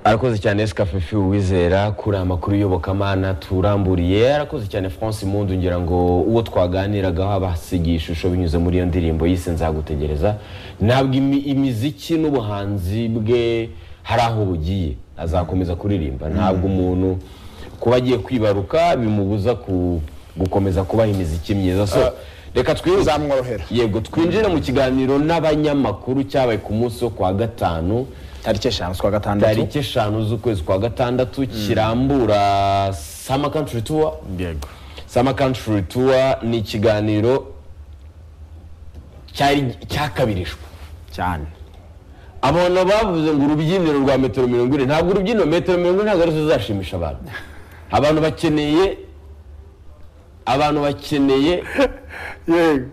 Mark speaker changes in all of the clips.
Speaker 1: arakoze cyane esikafe fiyu wizera kuri aya makuru y'uyobokamana turamburiye arakoze cyane france impundu ngira ngo uwo twaganiragaho abasigiye ishusho binyuze muri iyo ndirimbo yise nzagutegereza ntabwo imi- imiziki n'ubuhanzi bwe hari aho bugiye azakomeza kuririmba ntabwo umuntu kuba agiye kwibaruka bimubuza ku- gukomeza kubaha imiziki myiza so reka twibuke
Speaker 2: zamworohera
Speaker 1: yego twinjire mu kiganiro n'abanyamakuru cyabaye ku munsi wo kwa gatanu
Speaker 2: tariki eshanu z'ukwa gatandatu
Speaker 1: tariki eshanu z'ukwezi kwa gatandatu kirambura sama country tour
Speaker 2: yego
Speaker 1: sama country tour ni ikiganiro cyari cyakabirijwe
Speaker 2: cyane
Speaker 1: abantu bavuze ngo urubyiniro rwa metero mirongo ine ntabwo urubyiniro metero mirongo ine ntabwo arizo zizashimisha abantu abantu bakeneye abantu bakeneye
Speaker 2: yego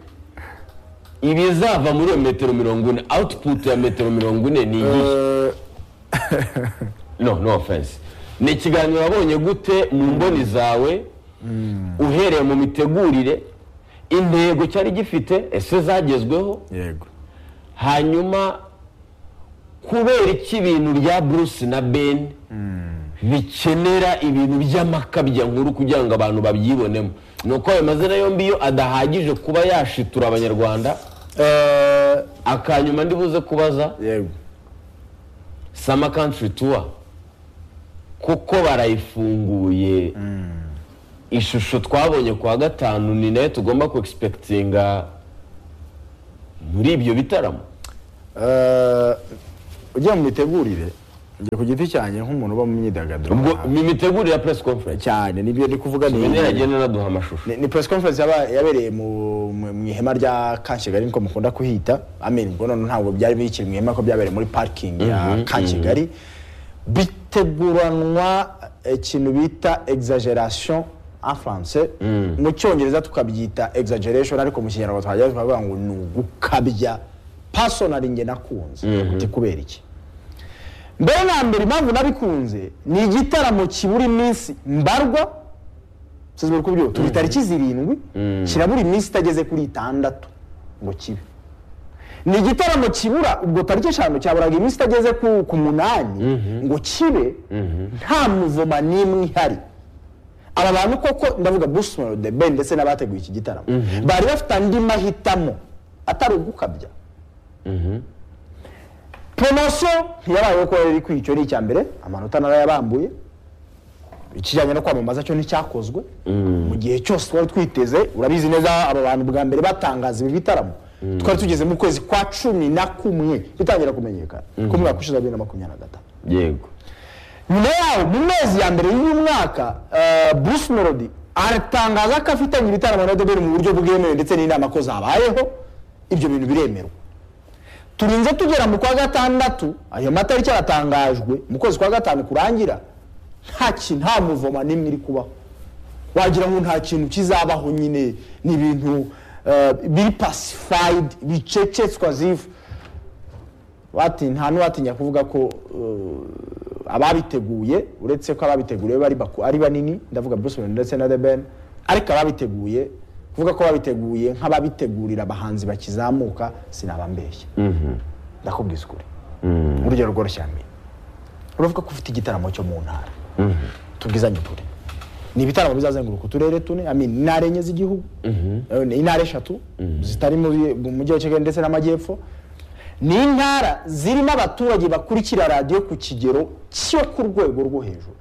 Speaker 1: ibizava muri iyo metero mirongo ine output ya metero mirongo ine ni iyihe no no offense ni ikiganiro wabonye gute mu mboni zawe uhereye mu mitegurire intego cyari gifite ese zagezweho
Speaker 2: yego
Speaker 1: hanyuma kubera iki ibintu bya bruce na ben bikenera ibintu by'amakabya nkuru kugira ngo abantu babyibonemo ni uko ayo mazina yombi yo adahagije kuba yashitura abanyarwanda
Speaker 2: Eh,
Speaker 1: akanyuma ndibuze kubaza
Speaker 2: yego
Speaker 1: sama country tour kuko barayifunguye ishusho twabonye kuwa gatanu ni nayo tugomba kuexpectinga muri ibyo bitaramo
Speaker 2: Eh, ugiye mu mitegurire njye ku giti cyanjye nk'umuntu uba mu myidagaduro
Speaker 1: ubwo ni imitegurire ya press conference
Speaker 2: cyane nibyo ndi kuvuga ni
Speaker 1: niragenda naduha amashusho
Speaker 2: ni, ni press conference yaba- yabereye mu mu- mu ihema rya Kanshegari niko mukunda kuhita amen ubwo none ntabwo byari bikiri mu ihema ko byabereye muri parking ya Kanshegari biteguranwa ikintu bita exaggeration en français mu cyongereza tukabyita exaggeration ariko mu kinyarwanda twajya tukavuga ngo ni ugukabya personally nge nakunze uti kubera iki mbere na mbere impamvu nabikunze ni igitaramo kibura iminsi mbarwa sizi muri kubyuka turi tariki zirindwi kirabura iminsi itageze kuri itandatu ngo kibe ni igitaramo kibura ubwo tariki eshanu cyaburaga iminsi itageze ku ku munani ngo kibe nta muvoma n'imwe ihari aba bantu koko ndavuga bruce melody ben ndetse n'abateguye iki gitaramo bari bafite andi mahitamo atari ugukabya poromosiyo ntiyabayeho ko riri kuri icyo ni icya mbere amanota narayabambuye ikijyanye no kwamamaza cyo nticyakozwe mu gihe cyose twari twiteze urabizi neza aba bantu bwa mbere batangaza ibi bitaramo twari tugeze mu kwezi kwa cumi na kumwe bitangira kumenyekana ku mwaka ushize wa bibiri na makumyabiri na gatanu
Speaker 1: yego
Speaker 2: nyuma yaho mu mezi ya mbere y'uyu mwaka eh, bruce melody aratangaza ko afitanye ibitaramo na deberi mu buryo bwemewe ndetse n'inama ko zabayeho ibyo bintu biremerwa turinze tugera mu kwa gatandatu ayo matariki aratangajwe mu kwezi kwa gatanu kurangira nta kintu nta muvoma n'imwe iri kubaho wagira ngo nta kintu kizabaho nyine ni ibintu eh, biri pacified bicecetswa zivu bati nta n'uwatinya kuvuga ko eh, ababiteguye uretse ko ababiteguye bari baku- ari banini ndavuga Bruce Melody ndetse na The Ben ariko ababiteguye kuvuga ko babiteguye nk'ababitegurira abahanzi bakizamuka sinabambeshya ndakubwiza ukuri urugero rworoshye amenya uravuga ko ufite igitaramo cyo mu ntara tubwizanye ukuri ni ibitaramo bizazenguruka uturere tune ami intara enye z'igihugu Eh, ni intara eshatu zitari muri- mu mujyi wa kigali ndetse n'amajyepfo ni intara zirimo abaturage bakurikira radiyo ku kigero cyo ku rwego rwo hejuru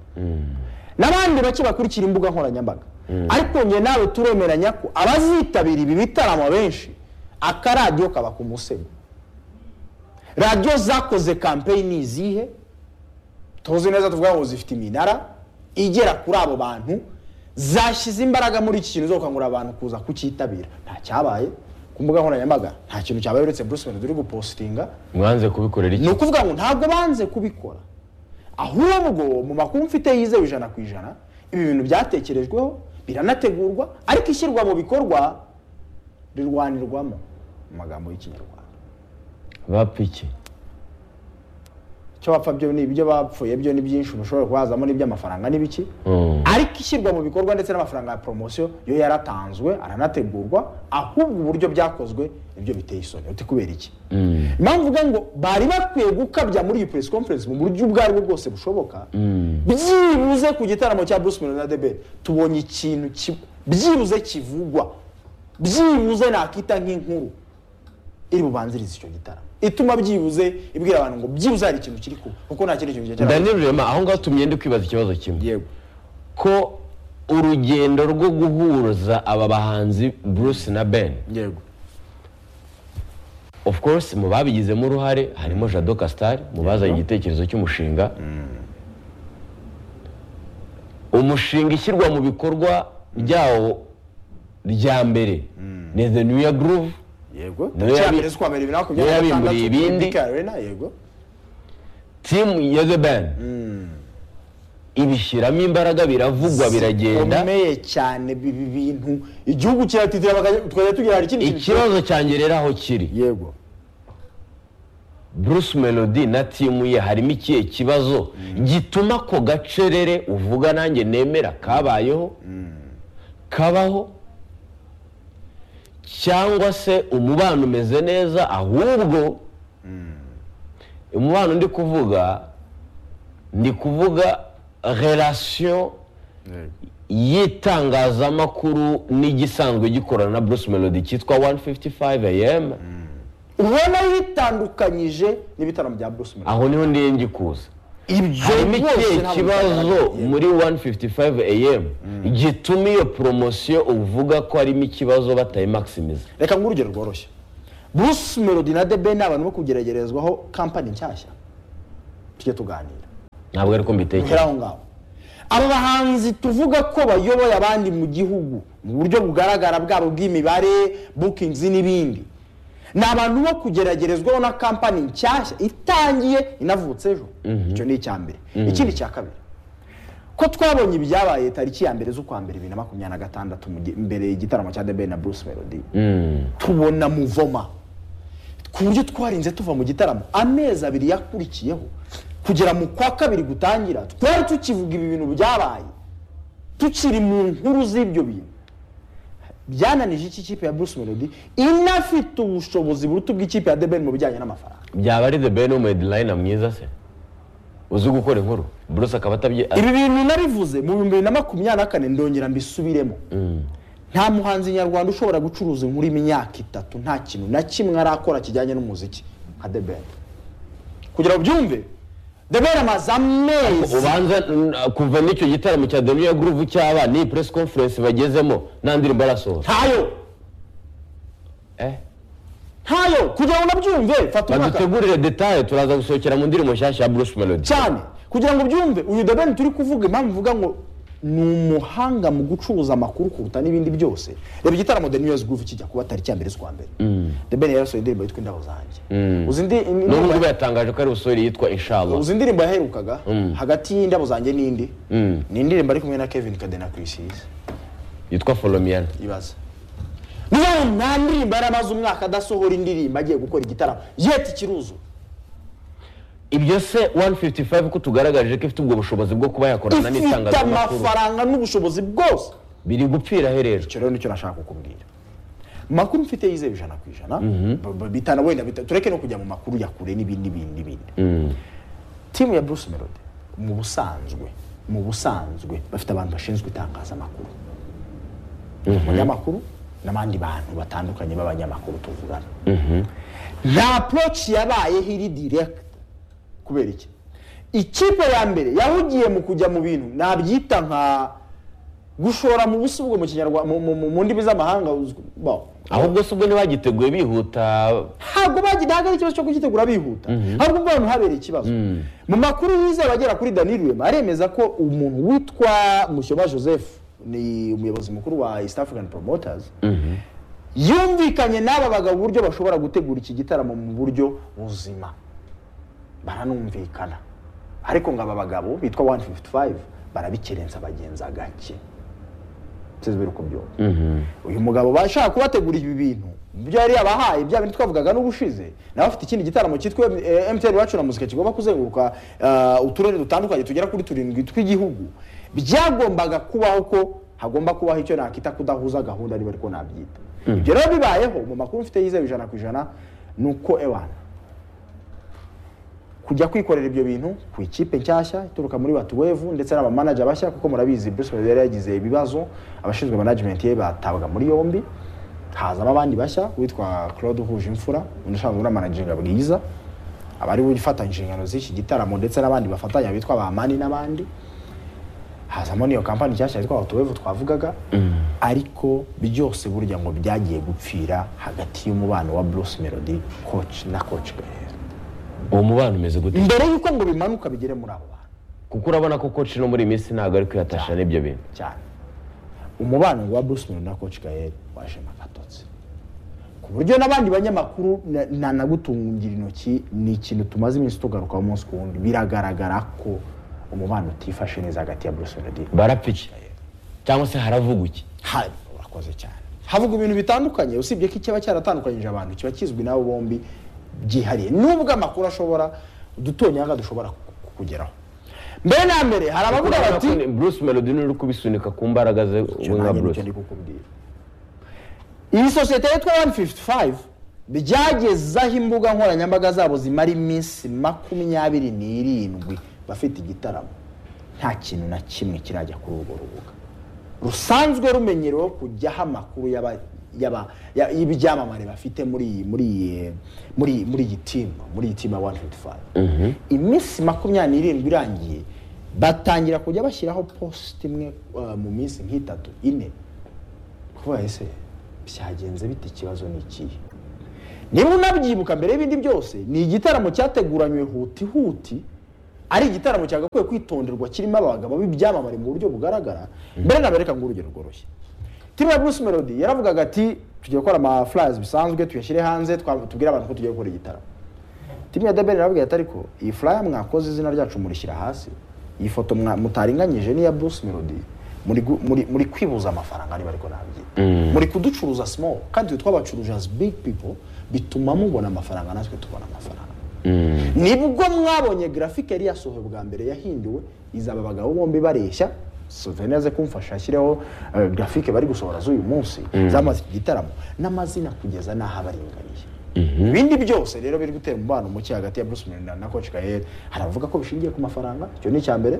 Speaker 2: n'abandi bake bakurikira imbuga nkoranyambaga ariko nge nawe turemeranya ko abazitabira ibi bitaramo benshi akaradiyo kaba ku musego radiyo zakoze kampeyini izihe tuzi neza tuvuga ngo zifite iminara igera kuri abo bantu zashyize imbaraga muri iki kintu zo gukangurira abantu kuza kucyitabira nta cyabaye ku mbuga nkoranyambaga nta kintu cyabaye uretse bruce melody uri gupositinga
Speaker 1: mwanze kubikorera
Speaker 2: ni
Speaker 1: iki
Speaker 2: ukuvuga ngo ntabwo banze kubikora ahubwo mu makuru mfite yizewe ijana ku ijana ibi bintu byatekerejweho biranategurwa ariko ishyirwa mu bikorwa rirwanirwamo mu magambo y'ikinyarwanda
Speaker 1: bapiki
Speaker 2: icyo bapfa byo ni ibyo bapfuye byo ni byinshi ushobora kuhazamo n'iby'amafaranga n'ibiki
Speaker 1: Mm.
Speaker 2: ariko ariko ishyirwa mu bikorwa ndetse n'amafaranga ya poromosiyo yo yaratanzwe aranategurwa ahubwo uburyo byakozwe nibyo biteye isoni uti kubera iki impamvu uvuga ngo bari bakwiye gukabya muri iyi press conference mu buryo ubwo aribwo bwose bushoboka byibuze ku gitaramo cya bruce melody na debere tubonye ikintu kimwe byibuze kivugwa byibuze nakita nk'inkuru iri bubanzirize icyo gitaramo ituma byibuze ibwira abantu ngo byibuze hari ikintu kiri kuba kuko nta kindi kintu cyari
Speaker 1: daniel rurema aho ngaho tumye ndi kwibaza ikibazo kimwe
Speaker 2: yego
Speaker 1: ko urugendo rwo guhuza aba bahanzi bruce na ben
Speaker 2: yego
Speaker 1: of course mu babigizemo uruhare harimo jado kasitari mu bazanye igitekerezo cy'umushinga umushinga ishyirwa mu bikorwa byawo rya mbere ni the new year groove
Speaker 2: yego
Speaker 1: Niyo yabi-
Speaker 2: cyambere z'ukwa mbere bibiri na makumyabiri
Speaker 1: niyo
Speaker 2: na
Speaker 1: yabimburiye
Speaker 2: gatandatu
Speaker 1: ibindi.
Speaker 2: Big Arena, yego
Speaker 1: team ya the band ibishyiramo imbaraga biravugwa biragenda
Speaker 2: bikomeye cyane bibi bintu igihugu kiratitira bakajya- tukajya tugira hari ikindi kintu
Speaker 1: ikibazo cyanjye rero aho kiri
Speaker 2: yego
Speaker 1: bruce melody na timu ye harimo ikihe kibazo gituma ako gacerere uvuga nanjye nemera kabayeho kabaho cyangwa se umubano umeze neza ahubwo umubano ndi kuvuga ndi kuvuga relation y'itangazamakuru n'igisanzwe gikorana na bruce melody cyitwa 155 am
Speaker 2: ubona bitandukanyije n'ibitaramo bya bruce melody
Speaker 1: aho niho ndiye ngikuza harimo
Speaker 2: rwose
Speaker 1: ikihe
Speaker 2: ntabwo
Speaker 1: kibazo
Speaker 2: bigaragara.
Speaker 1: muri 155 am gituma iyo poromosiyo uvuga ko harimo ikibazo batayimakisimiza
Speaker 2: reka nguhe urugero rworoshye bruce melody na the ben ni abantu bo kugeragerezwaho kampani nshyashya tujye tuganira
Speaker 1: ntabwo ariko
Speaker 2: duhere
Speaker 1: mbitekereza
Speaker 2: aho ngaho abo bahanzi tuvuga ko bayoboye abandi mu gihugu mu buryo bugaragara bwabo bw'imibare bukingizi n'ibindi ni abantu bo kugeragerezwaho na kampani nshyashya itangiye inavutse ejo icyo ni icya mbere ikindi cya kabiri ko twabonye ibyabaye tariki ya mbere z'ukwa mbere bibiri na makumyabiri na gatandatu mu gi- mbere igitaramo cya The Ben na Bruce Melody tubona muvoma ku buryo twarinze tuva mu gitaramo amezi abiri yakurikiyeho kugera mu kwa kabiri gutangira twari tukivuga ibi bintu byabaye tukiri mu nkuru z'ibyo bintu byananije iki kipe ya Bruce Melody inafite ubushobozi buruta ubw'ikipe ya The Ben mu bijyanye n'amafaranga
Speaker 1: byaba ari the ben w'umudilina mwiza se uzi gukora inkuru bruce akaba atabye
Speaker 2: ibi bintu narivuze mu bihumbi bibiri na makumyabiri na kane ndongera mbisubiremo nta muhanzi nyarwanda ushobora gucuruza inkuru imyaka itatu nta kintu na kimwe arakora kijyanye n'umuziki nka The Ben kugira ngo ubyumve The Ben amaze amezi
Speaker 1: ubanza n- kuva n'icyo gitaramo cya the new year groove cyaba ni press conference bagezemo nta ndirimbo arasohora
Speaker 2: ntayo
Speaker 1: Eh,
Speaker 2: ntayo kugira ngo unabyumve fata umwaka
Speaker 1: badutegurire detaye turaza gusohokera mu ndirimbo nshyashya ya bruce melody
Speaker 2: cyane kugira ngo ubyumve uyu The Ben turi kuvuga impamvu mvuga ngo ni umuhanga mu gucuruza amakuru kuruta n'ibindi byose reba igitaramo The New Year's Groove kijya kuba tariki ya mbere z'ukwa mbere The Ben yarasohoye indirimbo yitwa indabo zanjye uzi indi
Speaker 1: n'ubu ngubu yatangaje ko ari busohore yitwa inshallah
Speaker 2: uzi indirimbo yaherukaga hagati y'indabo zanjye n'indi ni indirimbo ari kumwe na kevin kadena kirisizi
Speaker 1: yitwa folomiyana
Speaker 2: ibaza niba nta ndirimbo yari amaze umwaka adasohora indirimbo agiye gukora igitaramo yeti ikiruzura
Speaker 1: ibyo se 155 ko tugaragaje ko ifite ubwo bushobozi bwo kuba yakorana
Speaker 2: ifite
Speaker 1: n'itangazamakuru
Speaker 2: amafaranga n'ubushobozi bwose
Speaker 1: biri gupfira herejo
Speaker 2: icyo rero nicyo nashaka kukubwira makuru mfite yizewe ijana ku ijana b- b- bitana wenda bita- tureke no kujya mu makuru ya kure n'ibindi n'ibindi n'ibindi timu ya bruce melody mu busanzwe mu busanzwe bafite abantu bashinzwe itangazamakuru umunyamakuru n'abandi bantu batandukanye b'abanyamakuru tuvugana nta approach yabayeho iri direct kubera iki ikipe ya mbere yahugiye mu kujya mu bintu nabyita nka gushora mu busi bwo mu kinyarwanda mu- mu- mu- mu ndimi z'amahanga uzwi- bo.
Speaker 1: ahubwo se ubwo ntibagiteguye bihuta
Speaker 2: ntabwo bagira hagati ikibazo cyo kugitegura bihuta ahubwo ubwo hantu habereye ikibazo mu makuru yizewe agera kuri Daniel Rwema aremeza ko umuntu witwa Mushyoma Joseph ni umuyobozi mukuru wa East African Promoters yumvikanye n'aba bagabo uburyo bashobora gutegura iki gitaramo mu buryo buzima baranumvikana ariko ngo aba bagabo bitwa 155 barabikerenza bagenza gake sinzi uko byumva uyu mugabo bashaka kubategura ibi bintu ibyo yari yabahaye bya bintu twavugaga n'ubushize nawe afite ikindi gitaramo cyitwa emutiyeni wacu na muzika kigomba kuzenguruka eh, uturere dutandukanye tugera kuri turindwi tw'igihugu byagombaga kubaho ko hagomba kubaho icyo nakita kudahuza gahunda niba ariko nabyita ibyo rero bibayeho mu makuru mfite yizewe ijana ku ijana ni uko ewana kujya kwikorera ibyo bintu ku ikipe nshyashya ituruka muri watuwevu ndetse n'abamanaja bashya kuko murabizi Bruce Melody yari yagize ibibazo abashinzwe management ye batabaga muri yombi hazamo abandi bashya witwa Claude Huje Imfura undi usanzwe unamanaginga bwiza abari gufatanya inshingano z'iki gitaramo ndetse n'abandi bafatanya bitwa Bamani n'abandi hazamo n'iyo kampani nshyashya yitwa watuwevu twavugaga ariko byose burya ngo byagiye gupfira hagati y'umubano wa Bruce Melody coach na coach Gael
Speaker 1: uwo mubano umeze gute
Speaker 2: mbere y'uko ngo bimanuka bigere muri abo bantu
Speaker 1: kuko urabona ko koci no muri iyi minsi ntabwo ari kwihatasha n'ibyo bintu
Speaker 2: cyane umubano wa Bruce Melody na Coach Gael wajemo agatotsi ku buryo n'abandi banyamakuru na- nanagutungira intoki ni ikintu tumaze iminsi tugarukaho umunsi ku wundi biragaragara ko umubano utifashe neza hagati ya Bruce Melody
Speaker 1: barapfa iki cyangwa se haravugwa iki
Speaker 2: hari urakoze cyane havuga ibintu bitandukanye usibye ko ikiba cyaratandukanyije abantu kiba kizwi n'abo bombi byihariye nubwo amakuru ashobora udutonyanga dushobora ku- kugeraho mbere na mbere hari abavuga bati
Speaker 1: bruce melody niwe uri kubisunika ku mbaraga ze
Speaker 2: Icyo
Speaker 1: we nka
Speaker 2: nanjye nicyo
Speaker 1: bruce
Speaker 2: ndi kukubwira iyi sosiyete yitwa 155 byagezaho imbuga nkoranyambaga zabo zimara iminsi makumyabiri n'irindwi bafite igitaramo nta kintu na kimwe kirajya kuri urwo rubuga rusanzwe rumenyereweho kujyaho amakuru y'aba- y'aba- ya- y'ibyamamare bafite muri iyi muri iyi muri iyi- muri iyi timu muri iyi timu ya 155 iminsi makumyabiri n'irindwi irangiye batangira kujya bashyiraho posite imwe uh, mu minsi nk'itatu ine kuba ese byagenze bite ikibazo ni ikihe niba unabyibuka mbere y'ibindi byose ni igitaramo cyateguranywe huti huti ari igitaramo cyagakwiye kwitonderwa kirimo abagabo b'ibyamamare mu buryo bugaragara mbere na mbere reka nguhe urugero rworoshye timu ya Bruce Melody yaravugaga ati tugiye gukora ama flyers bisanzwe tuyashyire hanze twa- tubwire abantu ko tugiye gukora igitaramo timu ya deberi irababwira ati ariko iyi flyer mwakoze izina ryacu murishyira hasi iyi foto mwa- mutaringanyije n'iya Bruce Melody muri gu- muri- muri kwibuza amafaranga niba ariko nabyita muri kuducuruza small kandi twe twabacuruje as big people bituma mubona amafaranga natwe tubona amafaranga nibwo mwabonye grafike yari yasohowe bwa mbere yahinduwe izaba abagabo bombi bareshya souvenir ze kumfasha ashyireho eh, grafike bari gusohora z'uyu munsi zamaze iki gitaramo n'amazina kugeza n'aho abaringaniye ibindi byose rero biri gutera umubano muke hagati ya Bruce Melody na- na Coach Gael haravuga ko bishingiye ku mafaranga icyo ni icya mbere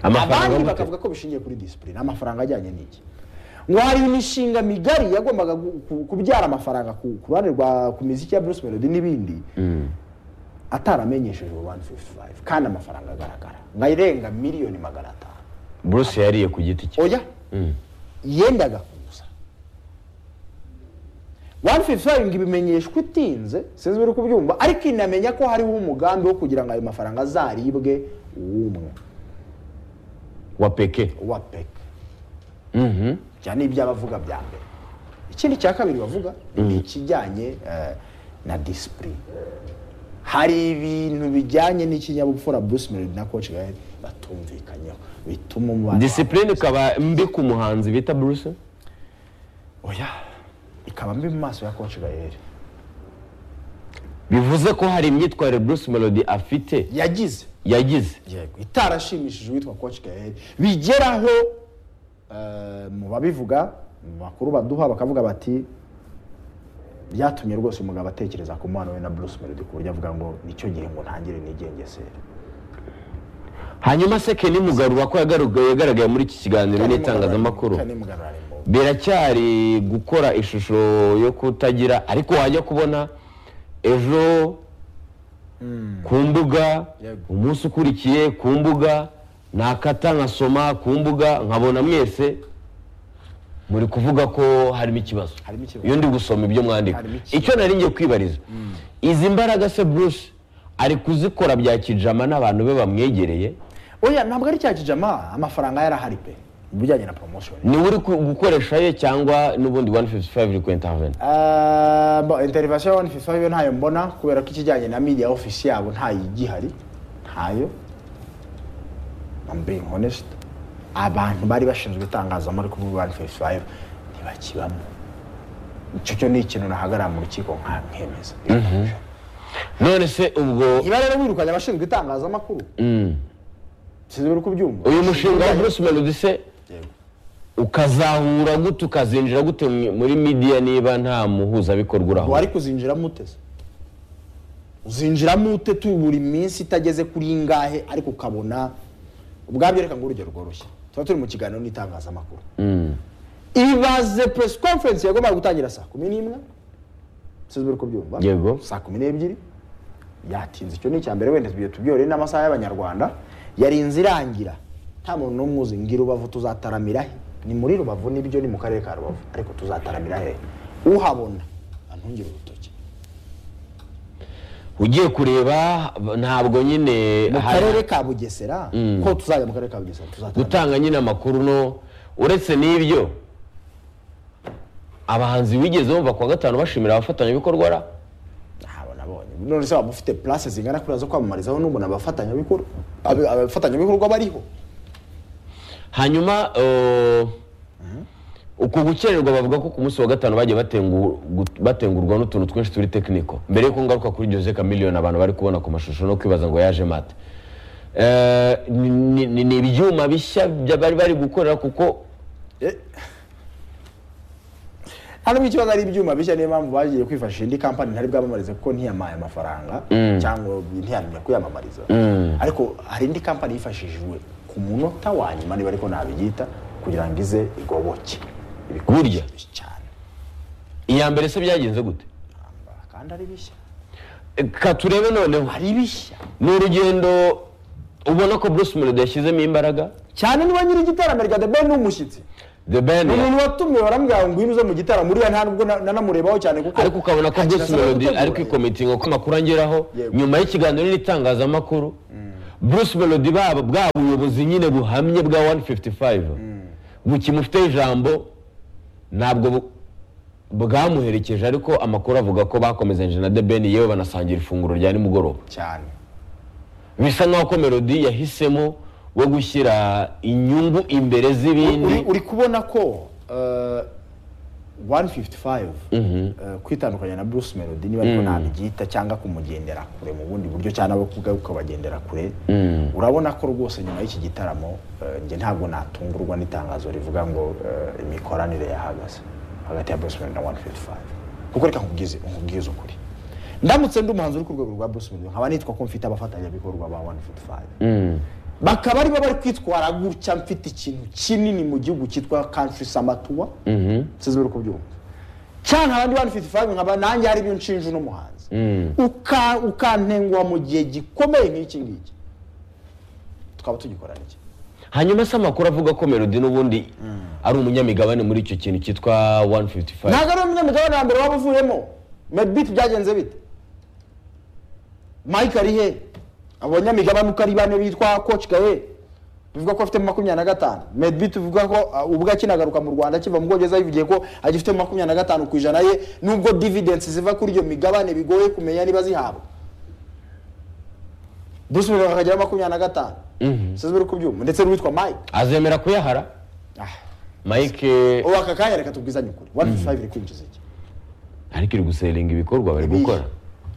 Speaker 1: Amafaranga
Speaker 2: abandi
Speaker 1: gute?
Speaker 2: bakavuga ko bishingiye kuri discipline amafaranga ajyanye n'iki ngo hari imishinga migari yagombaga gu- ku- kubyara amafaranga ku ku ruhande rwa ku miziki ya Bruce Melody n'ibindi ataramenyesheje 155 kandi amafaranga agaragara nka irenga miliyoni magana atanu
Speaker 1: bruce yariye ku giti cye
Speaker 2: oya yendaga kuza 155 ngo ibimenyeshwa itinze sinzi biri kubyumva ariko inamenya ko hariho umugambi wo kugira ngo ayo mafaranga azaribwe w'umwe
Speaker 1: wa peke
Speaker 2: wa pek cyane iby'abavuga bya mbere ikindi cya kabiri bavuga ni ikijyanye eh, na disipurine hari ibintu bijyanye n'ikinyabupfura Bruce Melody na Coach Gael batumvikanyeho bituma umubano wabo-
Speaker 1: disipurine ikaba mbi ku muhanzi bita bruce
Speaker 2: oya ikaba mbi mu maso ya Coach Gael
Speaker 1: bivuze ko hari imyitwarire bruce melody afite
Speaker 2: yagize
Speaker 1: yagize
Speaker 2: yego itarashimishije uwitwa Coach Gael bigeraho eh, mu babivuga mu makuru baduha bakavuga bati byatumye rwose umugabo atekereza ku mwana we na Bruce Melody ku buryo avuga ngo nicyo gihe ngo ntangire nigengesere
Speaker 1: hanyuma se kenny mugarura ko yagaruga- yagaragaye muri iki kiganiro n'itangazamakuru
Speaker 2: Kanimugarura ni mubi.
Speaker 1: biracyari gukora ishusho yo kutagira ariko wajya kubona ejo ku mbuga
Speaker 2: Yego.
Speaker 1: umunsi ukurikiye ku mbuga nakata nkasoma ku mbuga nkabona mwese muri kuvuga ko harimo ikibazo
Speaker 2: Harimo ikibazo.
Speaker 1: iyo ndi gusoma ibyo mwandika
Speaker 2: Harimo ikibazo.
Speaker 1: icyo nari ngiye kwibariza izi mbaraga se bruce ari kuzikora bya kijama n'abantu be bamwegereye
Speaker 2: oya ntabwo ari cya kijama amafaranga yarahari pe mu bijyanye na promotion
Speaker 1: niwe uri ku- gukoresha ye cyangwa n'ubundi 155 uri ku intervene
Speaker 2: Eh, bo interivasiyo ya 155 yo ntayo mbona kubera ko ikijyanye na media office yabo ntayo igihari ntayo I'm being honest abantu bari bashinzwe itangazamakuru kuri 155 ntibakibamo icyo cyo ni ikintu nahagarara mu rukiko nkemeza
Speaker 1: none se ubwo
Speaker 2: niba rero wirukanye abashinzwe itangazamakuru sinzi uri kubyumva
Speaker 1: uyu mushinga wa bruce melody se
Speaker 2: Yego.
Speaker 1: ukazahura gute ukazinjira gute mu- muri midiya niba nta muhuzabikorwa uraho
Speaker 2: wari kuzinjiramo uteze uzinjiramo ute tu buri minsi itageze kuri ingahe ariko ukabona ubwabyo reka ngo urugero rworoshye tuba turi mu kiganiro n'itangazamakuru ibaze press conference yagombaga gutangira saa kumi n'imwe sinzi uri kubyumva
Speaker 1: Yego.
Speaker 2: saa kumi n'ebyiri yatinze icyo ni icya mbere wenda tugiye tubyore n'amasaha y'abanyarwanda yarinze irangira nta muntu n'umwe uzi ngira rubavu tuzataramira he ni muri rubavu n'ibyo ni mu karere ka rubavu ariko tuzataramira he uhabona antungire urutoki
Speaker 1: ugiye kureba ntabwo nyine
Speaker 2: mu
Speaker 1: hari-
Speaker 2: karere ka bugesera ko tuzajya mu karere ka bugesera tuzataramira
Speaker 1: gutanga nyine amakuru no uretse n'ibyo abahanzi bigeze bumva kuwa gatanu bashimira abafatanyabikorwa ra
Speaker 2: ntabwo nabonye none se waba ufite place zingana kuriya zo kwamamarizaho n'umuntu abafatanyabikorwa abi- abafatanyabikorwa bariho
Speaker 1: hanyuma eh, uku gukererwa bavuga ko ku munsi wa gatanu bagiye batengu- gut- batengurwa n'utuntu twinshi turi tekiniko mbere y'uko ngaruka kuri Jose Chameleone abantu bari kubona ku mashusho no kwibaza ngo yaje mate Eh, ni- ni ni- ni ibyuma bishya bya- bari bari gukorera kuko
Speaker 2: nta n'ubwo ikibazo ari ibyuma bishya niyo mpamvu bagiye kwifashisha indi kampani ntari bwamamarize kuko ntiyamaye amafaranga cyangwa ntiyamenya kuyamamariza ariko hari indi kampani yifashishijwe ku munota wa nyuma niba ariko nabiyita kugira ngo ize igoboke Ibikorwa
Speaker 1: Burya.
Speaker 2: bishya cyane
Speaker 1: iya mbere se byagenze gute
Speaker 2: kandi ari bishya
Speaker 1: Eh, ka turebe noneho
Speaker 2: ari bishya
Speaker 1: ni urugendo ubona ko Bruce Melody yashyizemo imbaraga
Speaker 2: cyane niba nyiri igitaramo rya the ben ni umushyitsi
Speaker 1: The Ben
Speaker 2: ni umuntu watumiwe baramubwira ngo ngwino uze mu gitaramo uriya nta nubwo na- nanamurebaho cyane kuko
Speaker 1: ariko ukabona ko Bruce
Speaker 2: kirasaba
Speaker 1: Melody
Speaker 2: gutegura.
Speaker 1: ari kwikomitinga ko amakuru angeraho
Speaker 2: Yego.
Speaker 1: nyuma y'ikiganiro n'itangazamakuru Bruce Melody baba bwa buyobozi nyine buhamye bwa 155 bukimufiteho ijambo ntabwo bu- bwamuherekeje ariko amakuru avuga ko bakomezanyije na The Ben yewe banasangira ifunguro rya nimugoroba
Speaker 2: cyane
Speaker 1: bisa nkaho ko Melody yahisemo we gushyira inyungu imbere z'ibindi
Speaker 2: uri, uri kubona ko uh, 155 uh, kwitandukanya na Bruce Melody niba ariko nabibyita cyangwa kumugendera kure mu bundi buryo cyangwa abo kubwa ukabagendera kure urabona ko rwose nyuma y'iki gitaramo uh, njye ntabwo natungurwa n'itangazo rivuga ngo uh, imikoranire yahagaze hagati ya Bruce Melody na 155 kuko reka nkubwize nkubwize ukuri ndamutse ndi umuhanzi uri ku rwego rwa Bruce Melody nkaba nitwa ko mfite abafatanyabikorwa ba 155 bakaba aribo bari kwitwara gutya mfite ikintu kinini mu gihugu cyitwa country samatuwa sinzi bari kubyumva cyane abandi bana fiti fayive nkaba nanjye hari ibyo nshinja uno muhanzi Uka- ukantengwa mu gihe gikomeye nk'iki ngiki twaba tugikorana iki
Speaker 1: hanyuma se amakuru avuga ko melody n'ubundi ari umunyamigabane muri icyo kintu cyitwa 155
Speaker 2: ntabwo ari umunyamigabane wa mbere waba uvuyemo medbit byagenze bite mike ari he abo banyamigabane uko ari bane bitwa coach gawe bivuga ko afite makumyabiri na gatanu medbit bivuga ko uh, ubwo akinagaruka mu rwanda akiva mu bwongereza bivugiye ko agifite makumyabiri na gatanu ku ijana ye nubwo dividensi ziva kuri iyo migabane bigoye kumenya niba zihabwa bruce Melody akageraho makumyabiri na gatanu sinzi bari kubyumva ndetse n'uwitwa mike
Speaker 1: azemera kuyahara mike
Speaker 2: ubu aka kanya reka tubwizanye ukuri wani five iri kwinjiza iki
Speaker 1: ariko iri guseringa ibikorwa bari gukora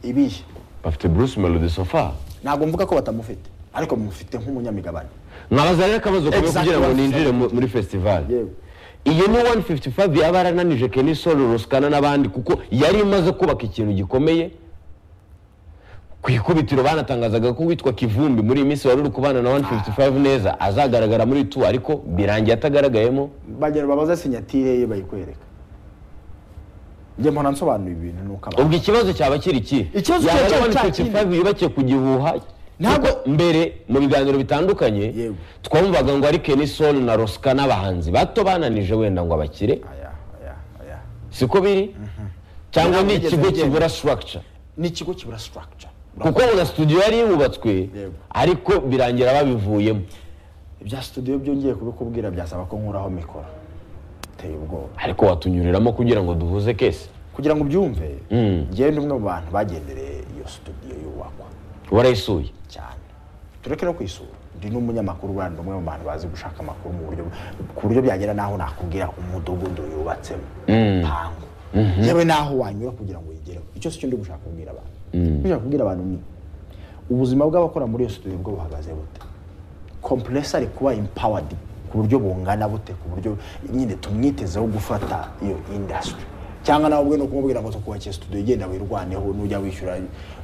Speaker 2: ibihe
Speaker 1: bafite bruce melody sofa
Speaker 2: ntabwo mvuga ko batamufite ariko mufite nk'umunyamigabane
Speaker 1: nkabaza rero akabazo kamwe
Speaker 2: Exactly
Speaker 1: kugira ngo
Speaker 2: 155.
Speaker 1: ninjire mu- muri festival
Speaker 2: Yewe.
Speaker 1: iyi ni 155 yaba yarananije Kenny Solo Ruskana n'abandi kuko yari imaze kubaka ikintu gikomeye ku ikubitiro banatangazaga ko witwa Kivumbi muri iyi minsi wari uri kubana na 155 neza azagaragara muri tu ariko birangiye atagaragayemo
Speaker 2: bagera babaza sinyatire ye bayikwereka njye mpora nsobanura ibintu nuko abantu
Speaker 1: ubwo ikibazo cyaba kiri ikihe
Speaker 2: Ikibazo
Speaker 1: Yaba
Speaker 2: cyaba
Speaker 1: ari
Speaker 2: cya
Speaker 1: 155 yubakiye ku gihuha
Speaker 2: Ntabwo-
Speaker 1: kuko mbere mu biganiro bitandukanye
Speaker 2: Yewe.
Speaker 1: twumvaga ngo ari Kenny Solo na Ruska n'abahanzi bato bananije wenda ngo abakire
Speaker 2: aya aya aya
Speaker 1: siko biri cyangwa ni
Speaker 2: Ntabwo yigeze
Speaker 1: ikigo
Speaker 2: agenda.
Speaker 1: kibura structure
Speaker 2: ni ikigo kibura structure
Speaker 1: kuko na studio yari yubatswe
Speaker 2: Yego.
Speaker 1: ariko birangira babivuyemo
Speaker 2: ibya studio byongeye kubikubwira byasaba ko nkuraho mikoro biteye ubwoba
Speaker 1: ariko watunyuriramo kugira ngo duhuze kese
Speaker 2: kugira ngo ubyumve njyewe ndi umwe mu bantu bagendereye iyo studio yubakwa
Speaker 1: warayisuye
Speaker 2: cyane tureke no kwisura ndi n'umunyamakuru bandi umwe mu bantu bazi gushaka amakuru mu buryo ku buryo byagera n'aho nakubwira umudugudu yubatsemo impangu yewe n'aho wanyura kugira ngo uyigereho icyo si cyo ndi gushaka kubwira abantu icyo nshaka kubwira abantu ni ubuzima bw'abakora muri iyo studio bwo buhagaze bute kompuresari kuba impawadi ku buryo bungana bute ku buryo nyine tumwitezeho gufata iyo indasitiri cyangwa nawe ubwe ni ukumubwira ngo tukubakiye studio igenda wirwaneho nujya wishyura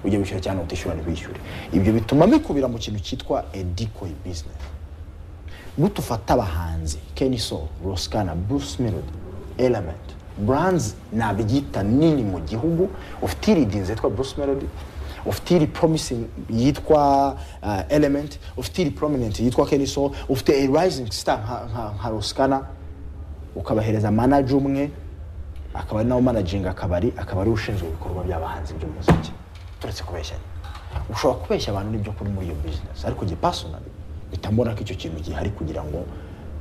Speaker 2: ujya wishyura cyangwa utishyura ntibishyure ibyo bituma bikubira mu kintu cyitwa edikoyi bizinesi nutufata abahanzi keniso rosikana bruce melody element brands nabyita nini mu gihugu ufite iri dinze yitwa bruce melody ufite iri promising yitwa uh, element ufite iri prominent yitwa keniso ufite a rising star nka, nka, nka rosikana ukabahereza manager umwe akaba ari nawe manajinga akabari akaba ari ushinzwe ibikorwa by'abahanzi by'umuziki turetse kubeshyanya ushobora kubeshya abantu n'ibyo kuri muri iyo business ariko gipasonali bitambona ko icyo kintu gihari kugira ngo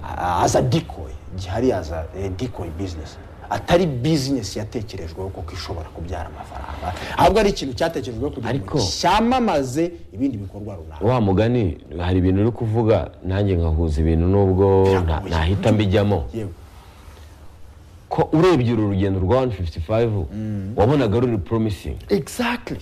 Speaker 2: a- aza dikoyi gihari aza dikoyi bizinesi atari bizinesi yatekerejweho kuko ishobora kubyara amafaranga ahubwo ari ikintu cyatekerejweho kugira ngo
Speaker 1: Ariko-
Speaker 2: cyamamaze ibindi bikorwa runaka
Speaker 1: wa mugani hari ibintu uri kuvuga nanjye ngahuza ibintu nubwo nta- ntahita mbijyamo
Speaker 2: yewe
Speaker 1: ko urebye uru rugendo rwa 155 wabonaga ruri promising
Speaker 2: exactly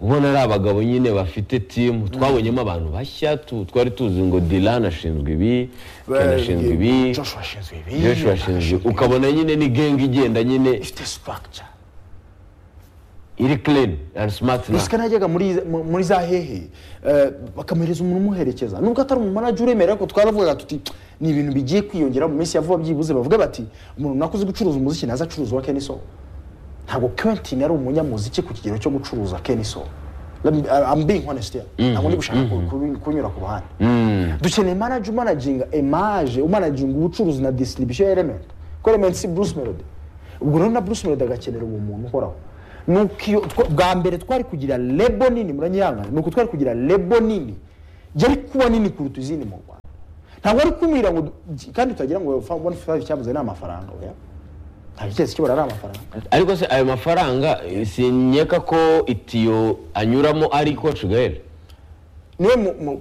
Speaker 1: ubona ari abagabo nyine bafite timu twabonyemo abantu bashya tu- twari tuzi ngo dilan ashinzwe ibi ken ashinzwe ibi
Speaker 2: joshua ashinzwe ibi
Speaker 1: joshua ashinzwe ukabona nyine ni gang igenda nyine
Speaker 2: ifite structure
Speaker 1: iri clean and smart na
Speaker 2: rusika najyaga muri mu- muri za hehe eh, bakamuhereza umuntu umuherekeza nubwo atari umumanaji uremera ariko twaravugaga tuti ni ibintu bigiye kwiyongera mu minsi ya vuba byibuze bavuga bati umuntu nakuze gucuruza umuziki naza acuruza uwa keniso ntabwo Quentin yari umunyamuziki ku kigero cyo gucuruza keniso I'm being honest here. Ntabwo ndi gushaka ku- ku- kunyura ku ruhande. Dukeneye manager umanaginga image, umanaginga ubucuruzi na distribution ya element. Kuko element si Bruce Melody. Ubwo rero na Bruce Melody agakenera uwo muntu uhoraho. Nuko iyo twa- bwa mbere twari kugira lebo nini muranyihangana. Nuko twari kugira lebo nini. Yari kuba nini kuruta izindi mu Rwanda. Ntabwo ari kumira ngo du- kandi tutagira ngo one five cyabuze ni amafaranga oya. Ntabwo cyose kibura ari amafaranga.
Speaker 1: ariko se ayo mafaranga eh, sinyeka ko itiyo anyuramo ari coach gael
Speaker 2: niwe mu- mu